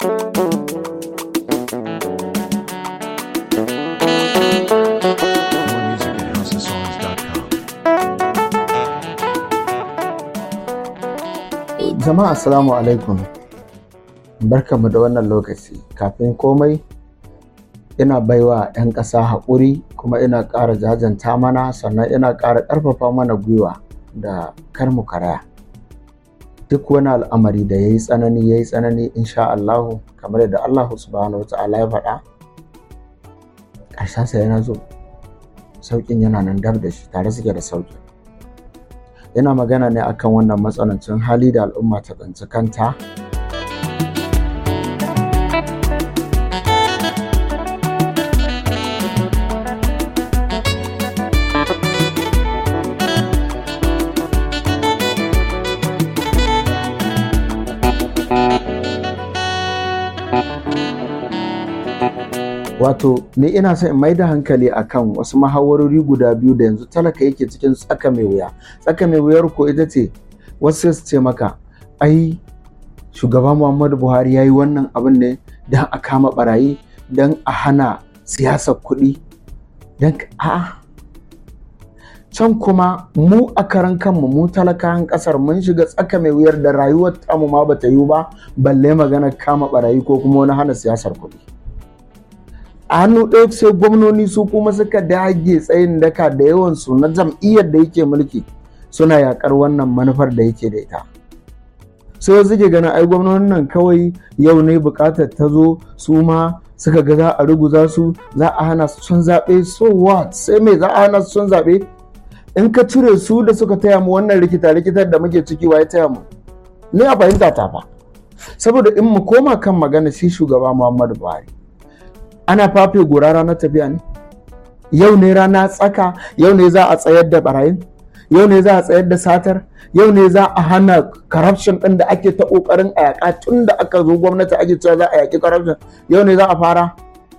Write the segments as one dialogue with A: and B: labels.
A: More music at houseofsongs.com.
B: Jama'a assalamu alaikum. Barkanmu da wannan lokaci. Kafin komai ina baiwa 'yan ƙasa haƙuri kuma ina ƙara jajanta mana sannan ina ƙara ƙarfafa mana gwiwa da kar mu karaya. Duk wani al'amari da ya yi tsanani ya yi tsanani insha Allahu kamar yadda Allahu subhanahu wa ta'ala ya faɗa ƙarshensa yana zo. Sauƙin yana nan dab da shi tare suke da sauƙi. yana magana ne akan wannan matsanancin hali da al'umma ta tsinci kanta wato ni ina son in mai da hankali akan wasu mahawarori guda biyu da yanzu talaka yake cikin tsaka mai wuya tsaka mai wuyar ko ita ce wasu su ce maka ai shugaba muhammadu buhari ya yi wannan abin ne don a kama barayi don a hana siyasar kuɗi don a can kuma mu a karan kanmu mu talakawan ƙasar mun shiga tsaka mai wuyar da rayuwar tamu ma bata yiwu ba balle magana kama barayi ko kuma wani hana siyasar kuɗi a hannu ɗaya sai gwamnoni su kuma suka dage tsayin daka da yawansu na jam'iyyar da yake mulki suna yakar wannan manufar da yake da ita sai wasu ke ganin ai gwamnonin nan kawai yau ne bukatar ta zo su ma suka ga za a ruguza su za a hana su sun zaɓe so what sai me za a hana su sun zaɓe in ka cire su da suka taya mu wannan rikita rikitar da muke ciki wa ya taya mu ni a fahimta ta fa saboda in mu koma kan magana shi shugaba muhammadu buhari ana fafe gora ranar tafiya ne yau ne rana tsaka yau ne za a tsayar da barayin yau ne za a tsayar da satar yau ne za a hana corruption ɗin da ake ta ƙoƙarin a yaƙa tun da aka zo gwamnati ake cewa za a yaƙi corruption yau ne za a fara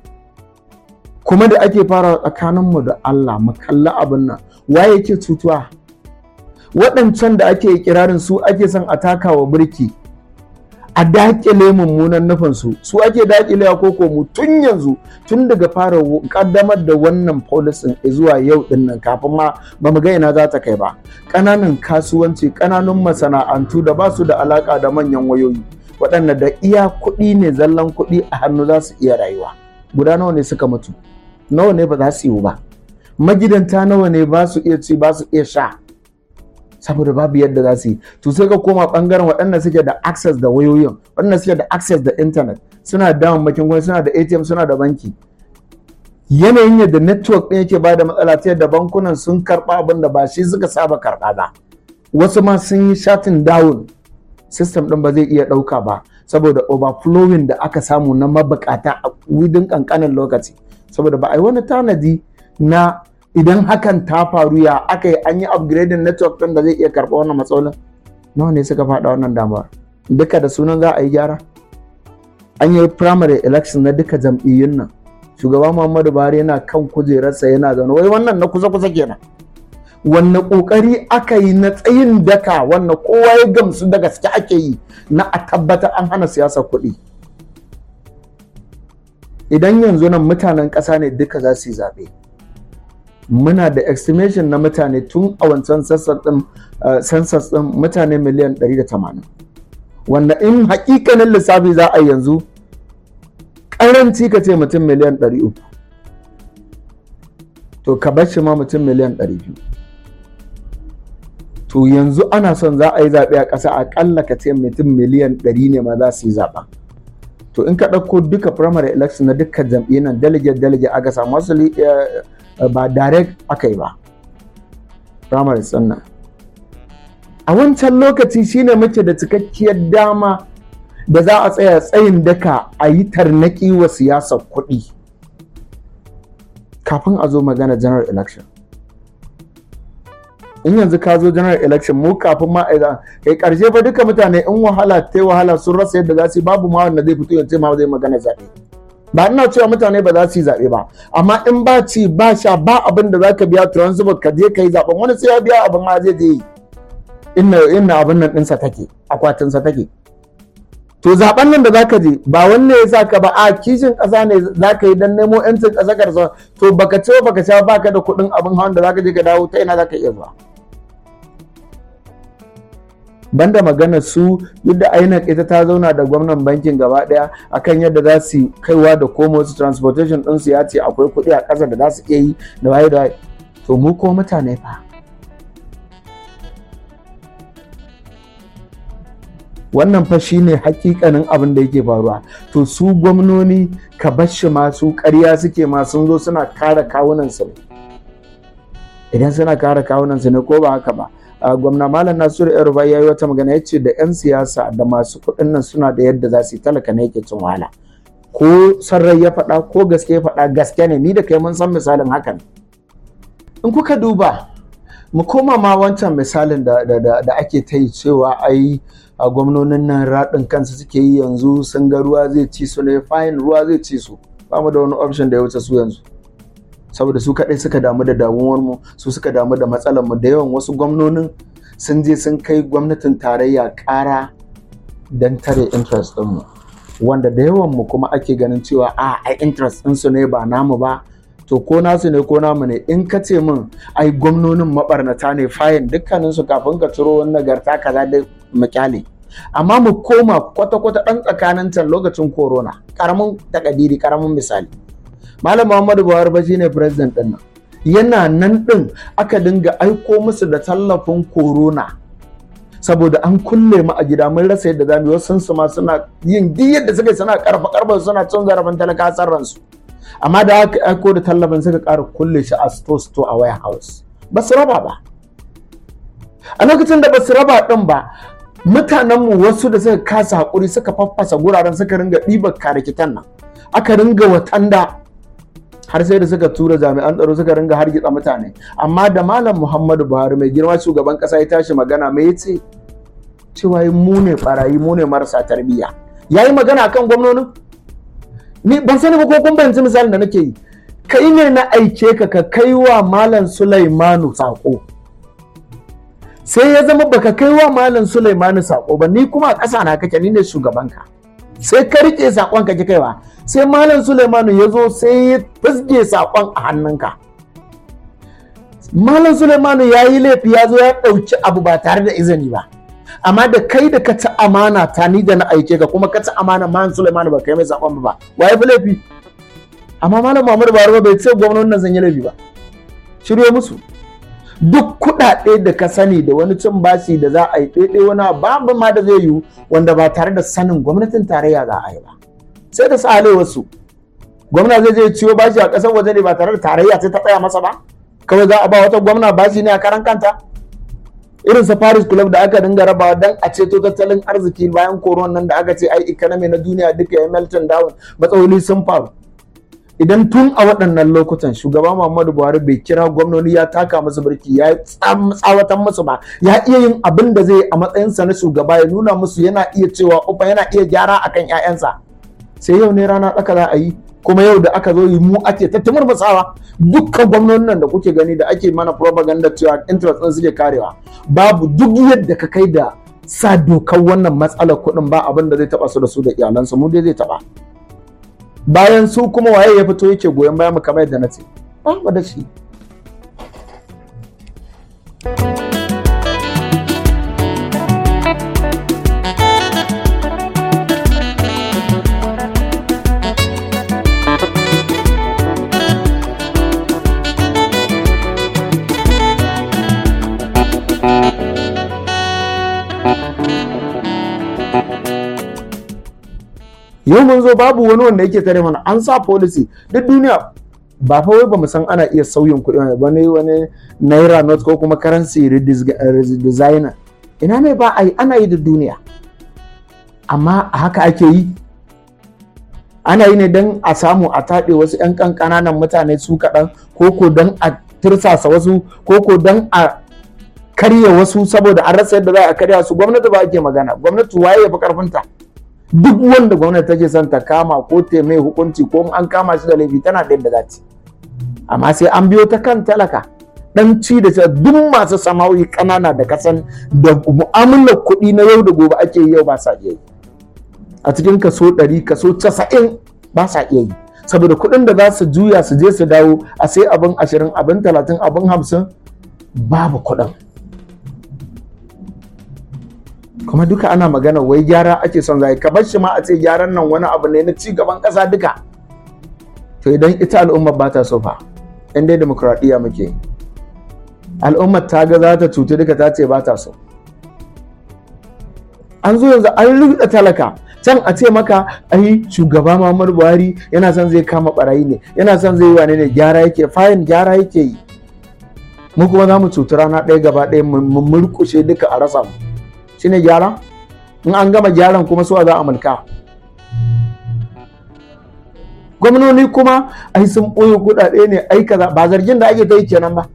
B: kuma da ake fara tsakaninmu da Allah mu kalli abin nan waye yake cutuwa waɗancan da ake kirarin su ake son a taka wa birki a dakile mummunan nufinsu su ake dakilewa ko mu tun yanzu tun daga fara kaddamar da wannan polisin zuwa yau din nan kafin ma ba mu ga ina za ta kai ba ƙananan kasuwanci ƙananun masana'antu da ba su da alaka da manyan wayoyi waɗanda da iya kuɗi ne zallan kuɗi a hannu za su iya rayuwa guda nawa ne suka mutu nawa ne ba za su yi ba magidanta nawa ne ba su iya ci ba su iya sha saboda babu yadda za su yi to sai ka koma bangaren waɗanda suke da access da wayoyin waɗanda suke da access da internet suna da damammakin gwamnati suna da atm suna da banki yanayin yadda network ɗin yake ba da matsala ta yadda bankunan sun karɓa abin da ba shi suka saba karɓa ba wasu ma sun yi shatin down system ɗin ba zai iya ɗauka ba saboda overflowing da aka samu na mabukata a within ƙanƙanin lokaci saboda ba a yi wani tanadi na idan hakan ta faru ya aka yi an yi upgrading network ɗin da zai iya karɓa wannan matsalolin nawa ne suka faɗa wannan damar duka da sunan za a yi gyara an yi primary election na duka jam'iyyun nan shugaba muhammadu buhari yana kan kujerarsa yana zaune wai wannan na kusa kusa kenan wanne kokari aka yi na tsayin daka wanne kowa ya gamsu da gaske ake yi na a tabbatar an hana siyasar kuɗi idan yanzu nan mutanen ƙasa ne duka za su yi zaɓe muna da estimation na mutane tun a wancan census din mutane miliyan 180 wanda in hakikanin lissafi za a yanzu karanci ka ce mutum miliyan 300 to ka bar shi ma mutum miliyan 200 to yanzu ana son za a yi zaɓe a ƙasa aƙalla ka ce mutum miliyan 100 ne ma za su yi zaɓa to in ka ɗauko duka primary election na dukkan jam'iyyar nan delegate delegate aka samu wasu ba direct aka yi ba primary sannan a wancan lokaci shine muke da cikakkiyar dama da za a tsaya tsayin daka a yi tarnaki wa siyasar kuɗi kafin a zo magana general election in yanzu ka zo general election mu kafin ma a kai karshe fa duka mutane in wahala ta wahala sun rasa yadda za su yi babu ma wanda zai fito ya ce ma zai magana zaɓe ba ina cewa mutane ba za su yi zaɓe ba amma in ba ci ba sha ba abin da za ka biya transport ka je ka yi zaɓen wani sai ya biya abin ma zai je yi inna inna abin nan ɗinsa take akwatinsa take to to zaben nan da zaka je ba wanne ya sa ka ba a kishin ƙasa ne zaka yi dan nemo yancin ƙasa karsa to baka ce baka sha baka da kuɗin abin hawan da zaka je ka dawo ta ina zaka iya zuwa banda magana su yadda INEC ita ta zauna da gwamnan bankin gaba daya akan yadda za su kaiwa da komo su transportation din su ya ce akwai kuɗi a ƙasa da za su iya yi da waye da waye to mu ko mutane fa wannan fa shine hakikanin abin da yake faruwa to su gwamnoni ka bashi ma su ƙarya suke ma sun zo suna kare kawunan su ne idan suna kare kawunan su ne ko ba haka ba gwamna malam nasiru yaruba ya yi wata magana ya ce da 'yan siyasa da masu kuɗin nan suna da yadda za su yi talaka ne yake cin wahala ko sarrai ya faɗa ko gaske ya faɗa gaske ne ni da kai mun san misalin hakan in kuka duba mu koma ma wancan misalin da, da, ake ta yi cewa ai a gwamnonin nan raɗin kansu suke yi yanzu sun ga ruwa zai ci su ne fayin ruwa zai ci su ba mu da wani option da ya wuce su yanzu saboda su kaɗai suka damu da damuwar mu su suka damu da matsalar mu da yawan wasu gwamnonin sun je sun kai gwamnatin tarayya ƙara don tare interest ɗin mu wanda da yawan mu kuma ake ganin cewa a ai interest ɗin su ne ba namu ba to ko nasu ne ko namu ne in ka ce min ai gwamnonin mabarnata ne fayin dukkanin su kafin ka ciro wani nagarta kaza da makyale amma mu koma kwata-kwata ɗan tsakanin can lokacin corona karamin takadiri karamin misali malam muhammadu buhari ba shine president din nan yana nan din aka dinga aiko musu da tallafin corona saboda an kulle mu a gida mun rasa yadda zamu yi wasu su ma suna yin duk yadda suka suna karfa karfa suna cin zarafin talaka ransu amma da aka aiko da tallafin suka ƙara kulle shi a store store a warehouse ba su raba ba a lokacin da ba su raba din ba mutanenmu wasu da suka kasa haƙuri suka faffasa guraren suka ringa ɗibar karikitan nan aka ringa watanda har sai da suka tura jami'an tsaro suka ringa hargitsa mutane amma da malam muhammadu buhari mai girma shugaban kasa ya tashi magana mai yace cewa mu ne barayi mu ne marasa tarbiyya yayi magana akan gwamnonin ni ban sani ba ko kun bayanci misalin da nake yi kai ne na aike ka ka kai wa malam sulaimanu sako sai ya zama baka kai wa malam sulaimanu sako ba ni kuma a ƙasa na kake ni ne shugabanka sai ka rike sakon ka ki kaiwa sai malam Suleimanu ya zo sai ya fizge sakon a hannunka malam Suleimanu ya yi laifi ya zo ya ɗauki abu ba tare da izini ba amma da kai da ka ci amana ta ni da na aike ka kuma ka ci amana malam Suleimanu ba kai mai sakon ba wa ya fi laifi amma malam Muhammadu Buhari bai ce gwamnonin nan zan yi laifi ba shirye musu duk kuɗaɗe da ka sani da wani cin bashi da za a yi ɗaiɗai wani babu ma da zai yiwu wanda ba tare da sanin gwamnatin tarayya za a yi ba sai da sa wasu gwamna zai je ciwo bashi a ƙasar waje ne ba tare da tarayya sai ta tsaya masa ba kawai za a ba wata gwamna bashi ne a karan kanta irin sa Paris Club da aka dinga rabawa dan a ceto tattalin arziki bayan koron nan da aka ce ai economy na duniya duka ya melting down matsaloli sun faru idan tun a waɗannan lokutan shugaba Muhammadu Buhari bai kira gwamnoni ya taka musu birki ya tsawatan musu ba ya iya yin abin da zai a matsayinsa na shugaba ya nuna musu yana iya cewa ufa yana iya gyara akan 'ya'yansa sai yau ne rana tsaka za a yi kuma yau da aka zo yi mu ake ta murmusawa dukkan gwamnonin nan da kuke gani da ake mana propaganda cewa interest ɗin suke karewa babu duk yadda ka kai da sa dokar wannan matsalar kuɗin ba abin da zai taɓa su da su da iyalansu mu dai zai taɓa bayan su kuma waye ya fito yake goyon bayan mu kamar yadda na ce ba da shi yau mun zo babu wani wanda yake tare mana an sa policy duk duniya ba fa wai bamu san ana iya sauyin kuɗi wani wani naira note ko kuma currency redesigner ina ne ba a yi ana yi da duniya amma a haka ake yi ana yi ne don a samu a taɗe wasu 'yan ƙanƙananan mutane su kaɗan ko ko don a tirsasa wasu ko ko don a karya wasu saboda an rasa yadda za a karya su gwamnati ba ake magana gwamnati waye ya fi karfinta duk wanda gwamnati take son ta kama ko ta mai hukunci ko an kama shi da laifi tana da yadda za ta amma sai an biyo ta kan talaka dan ci da ta duk masu sama'o'i kanana da kasan da mu'amalar kuɗi na yau da gobe ake yi yau ba sa iya yi a cikin kaso 100 kaso 90 ba sa iya yi saboda kuɗin da za su juya su je su dawo a sai abin 20 abin 30 abin 50 babu kuɗin kuma duka ana magana wai gyara ake son zai ka bar shi ma a ce gyaran nan wani abu ne na ci gaban ƙasa duka to idan ita al'ummar ba ta so fa in dai demokuraɗiyya muke al'ummar ta ga za ta cuci duka ta ce ba ta so an zo yanzu an rubuta talaka can a ce maka ai shugaba Muhammadu Buhari yana son zai kama barayi ne yana son zai yi wane ne gyara yake fayin gyara yake yi mu kuma za mu cuci rana ɗaya gaba ɗaya mu murkushe duka a rasa mu shine gyara in an gama gyaran kuma suwa za a mulka gwamnoni kuma ai sun ɓoye kuɗaɗe ne ai kaza ba zargin da ake ta yi kenan ba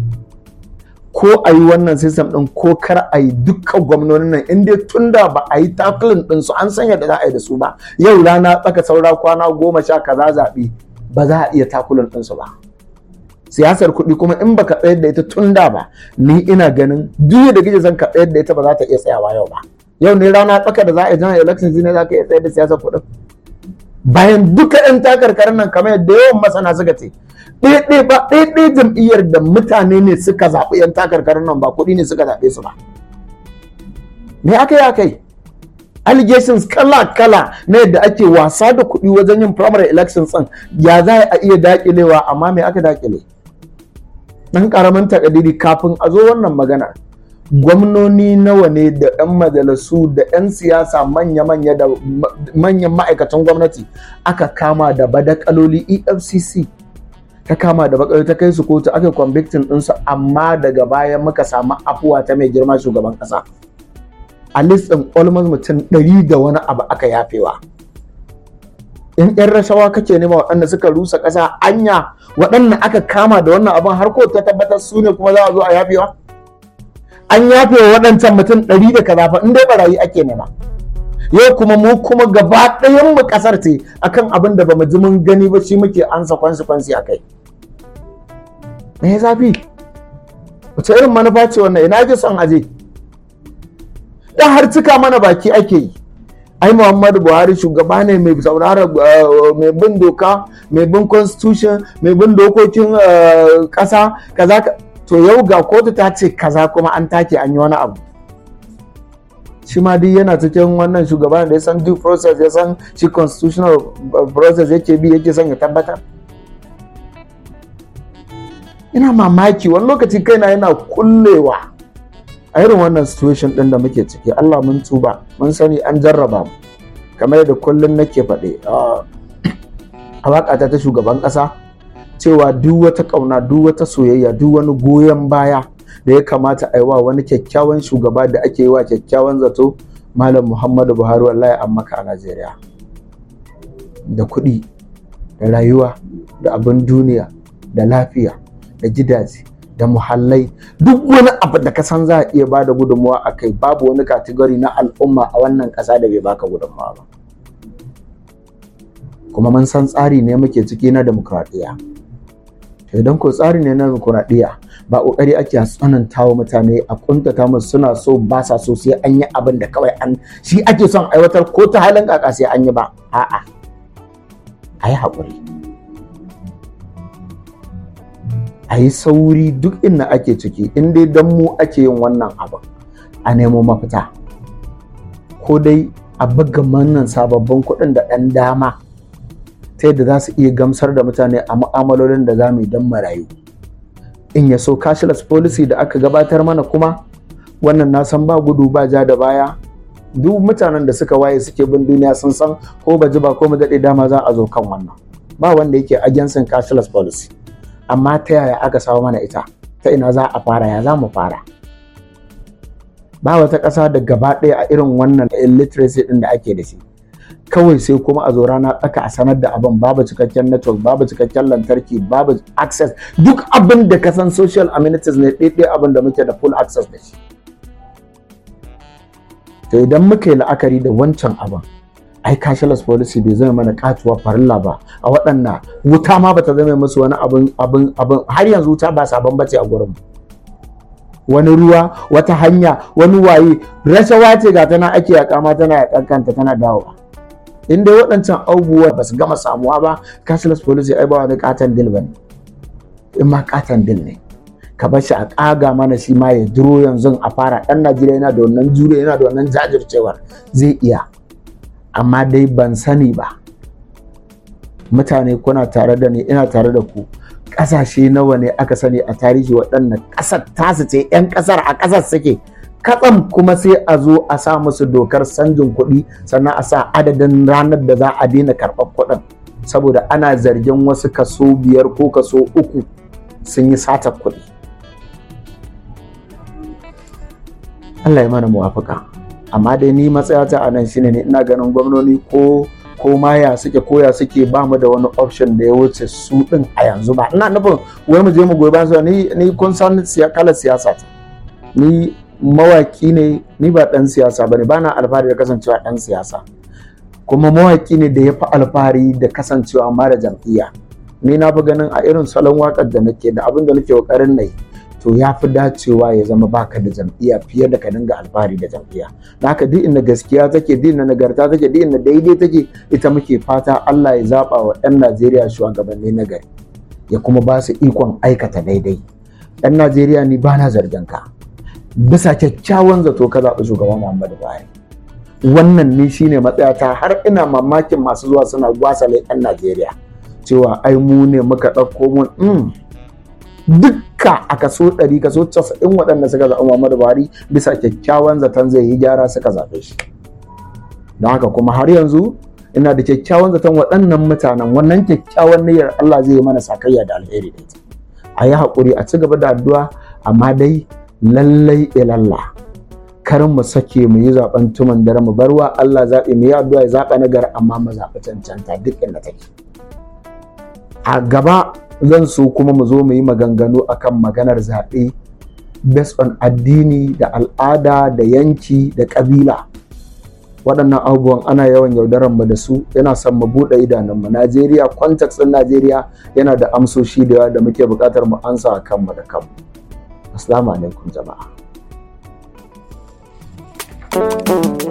B: ko a yi wannan system ɗin ko kar a yi dukkan gwamnonin nan in dai tun da ba a yi takulin ɗin su an san yadda za a yi da su ba yau rana tsaka saura kwana goma sha kaza zaɓe ba za a iya takulin ɗin su ba siyasar kuɗi kuma in baka tsayar da ita tun da ba ni ina ganin duk da kike zan ka tsayar da ita ba za ta iya tsayawa yau ba yau ne rana tsaka da za a yi general elections ne za ka iya tsayar da siyasar kuɗin bayan duka 'yan takarkarin nan kamar yadda yawan masana suka ce ɗaiɗai ba ɗaiɗai jam'iyyar da mutane ne suka zaɓi 'yan takarkarin nan ba kuɗi ne suka zaɓe su ba me aka yi aka yi allegations kala-kala na yadda ake wasa da kuɗi wajen yin primary elections ɗin ya za a iya daƙilewa amma me aka daƙile ɗan ƙaramin takadiri kafin a zo wannan magana gwamnoni nawa ne da 'yan majalisu da 'yan siyasa manya-manya da manyan ma'aikatan gwamnati aka kama da badakaloli efcc ta kama da bakar ta kai su kotu aka convicting ɗinsu amma daga baya muka samu afuwa ta mai girma shugaban ƙasa a list ɗin almost mutum ɗari da wani abu aka yafewa in 'yan rashawa kake nema waɗanda suka rusa ƙasa anya waɗanda aka kama da wannan abin har kotu ta tabbatar su ne kuma za a zo a yafewa an yafe wa waɗancan mutum ɗari da kaza fa in dai barayi ake nema yau kuma mu kuma gaba ɗayan mu ƙasar ce akan abin da bamu ji mun gani ba shi muke ansa kwansi a kai me ya zafi wace irin manufa ce wannan ina ake son aje dan har cika mana baki ake yi ai muhammadu buhari shugaba ne mai saurara mai bin doka mai bin constitution mai bin dokokin ƙasa kaza to yau ga kotu ta ce kaza kuma an take an yi wani abu shi ma duk yana cikin wannan shugaban da ya san due process ya san shi constitutional process yake bi yake son ya tabbatar ina mamaki wani lokaci kaina yana kullewa a irin wannan situation din da muke ciki Allah mun tuba mun sani an jarraba mu kamar yadda kullum nake faɗe a waƙata ta shugaban ƙasa cewa duk wata ƙauna duk wata soyayya duk wani goyon baya da ya kamata a yi wa wani kyakkyawan shugaba da ake yi wa kyakkyawan zato malam muhammadu buhari wallahi an maka a najeriya da kuɗi da rayuwa da abin duniya da lafiya da gidaje da muhallai duk wani abu da ka san za a iya bada gudunmawa a kai babu wani kategori na al'umma a wannan ƙasa da bai baka gudunmawa ba kuma mun san tsari ne muke ciki na demokradiyya idan ko tsari ne na demokuraɗiyya ba ƙoƙari ake tsananta wa mutane a kuntata musu suna so ba sa so sai an yi abin da kawai an shi ake son aiwatar ko ta halin kaka sai an yi ba a'a a yi haƙuri a yi sauri duk inda ake ciki in dai don mu ake yin wannan abin a nemo mafita ko dai a buga mannan sababbin kuɗin da ɗan dama ta yadda za su iya gamsar da mutane a mu'amalolin da za mu yi don marayu in ya so cashless policy da aka gabatar mana kuma wannan na san ba gudu ba ja da baya duk mutanen da suka waye suke bin duniya sun san ko ba ji ba ko mu daɗe dama za a zo kan wannan ba wanda yake agensin cashless policy amma ta yaya aka samu mana ita ta ina za a fara ya za mu fara ba wata ƙasa da gaba ɗaya a irin wannan illiteracy ɗin da ake da shi kawai sai kuma a zo rana tsaka a sanar da abin babu cikakken network babu cikakken lantarki babu access duk abin da ka san social amenities ne ɗaiɗai abin da muke da full access da shi to idan muka yi la'akari da wancan abin ai cashless policy bai zama mana katuwa farilla ba a waɗannan wuta ma bata zama musu wani abin abin abin har yanzu wuta ba sabon bace a gurin wani ruwa wata hanya wani waye rashawa ce ga tana ake yaƙa ma tana yaƙan kanta tana dawowa in dai waɗancan abubuwa ba su gama samuwa ba cashless policy ai ba wani katon dil ba ne in ma katon dil ne ka bar shi a ƙaga mana shi ma ya duro yanzu a fara ɗan najeriya yana da wannan jure yana da wannan jajircewar zai iya amma dai ban sani ba mutane kuna tare da ni ina tare da ku ƙasashe nawa ne aka sani a tarihi waɗannan ƙasar tasu ce 'yan ƙasar a ƙasar suke katsam kuma sai a zo a sa musu dokar sanjin kuɗi sannan a sa adadin ranar da za a daina karɓar kuɗin saboda ana zargin wasu kaso biyar ko kaso uku sun yi satar kuɗi Allah ya mana muwafaka amma dai ni matsayata a nan shine ne ina ganin gwamnoni ko ko ma ya suke ko ya suke ba mu da wani option da ya wuce su din a yanzu ba ina nufin wai mu je mu goyi bayan su ni ni kun san kalar siyasa ta ni mawaki ne ni ba dan siyasa bane bana alfahari da kasancewa dan siyasa kuma mawaki ne da ya fi alfahari da kasancewa mara jam'iyya ni na fi ganin a irin salon wakar da nake da abin da nake kokarin nayi to ya fi dacewa ya zama baka da jam'iyya fiye da ka dinga alfahari da jam'iyya da haka duk inda gaskiya take duk inda nagarta take duk inda daidai take ita muke fata Allah ya zaba wa 'yan Najeriya shugabanni na gari ya kuma ba su ikon aikata daidai 'yan Najeriya ni ba na zargin ka bisa kyakkyawan zato ka zaɓi shugaban Muhammadu Buhari wannan ne shine matsayata har ina mamakin masu zuwa suna gwasale 'yan Najeriya cewa ai mu ne muka ɗauko mun dukka a kaso 100 kaso 90 waɗanda suka zaɓi Muhammadu Buhari bisa kyakkyawan zaton zai yi gyara suka zaɓe shi don haka kuma har yanzu ina da kyakkyawan zaton waɗannan mutanen wannan kyakkyawan niyyar Allah zai yi mana sakayya da alheri da ita a yi haƙuri a ci gaba da addu'a amma dai lallai ilalla kar mu sake mu yi zaben tuman dare mu barwa Allah zaɓi mu yi addu'a ya zaɓa na gari amma mu zaɓi cancanta duk inda take a gaba zan so kuma mu zo mu yi maganganu akan maganar zaɓe based on addini da al'ada da yanki da ƙabila waɗannan abubuwan ana yawan yaudarar mu da su yana son mu buɗe idanunmu Najeriya context ɗin Najeriya yana da amsoshi da yawa da muke buƙatar mu ansa a kanmu da kanmu Assalamu alaikum jama'a.